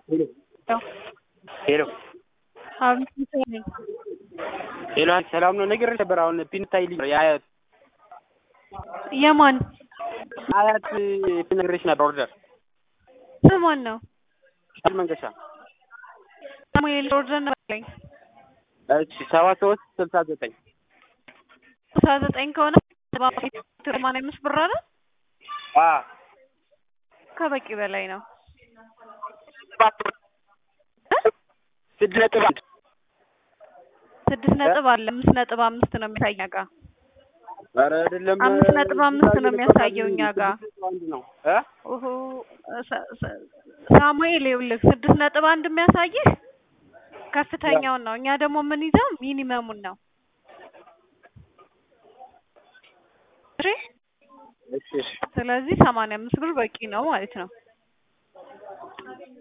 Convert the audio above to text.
ሄሎ ሄሎ አቤት ሚካኤል ነኝ። ሄሎ ሰላም ነው? ነግሬሽ ነበር። አሁን ፒን ታይልኝ የአያት የማን አያት ፒን ነግሬሽ ነበር። ኦርደር ስሟን ነው? ሻል መንገሻ ሳሙኤል ኦርደር ነበረኝ እሺ ሰባ ሶስት ስልሳ ዘጠኝ ስልሳ ዘጠኝ ከሆነ ሰማንያ አምስት ብር አይደል? አ ከበቂ በላይ ነው። ስድስት ነጥብ አንድ ስድስት ነጥብ አለ አምስት ነጥብ አምስት ነው የሚያሳየው እኛ ጋ ኧረ አይደለም አምስት ነጥብ አምስት ነው የሚያሳየው እኛ ጋ አንድ ነው እ ኦሆ ሰ- ሰ- ሳሙኤል ይኸውልህ ስድስት ነጥብ አንድ የሚያሳይህ ከፍተኛውን ነው። እኛ ደግሞ የምንይዘው ሚኒመሙን ነው። እሺ እሺ እሺ ስለዚህ ሰማንያ አምስት ብር በቂ ነው ማለት ነው።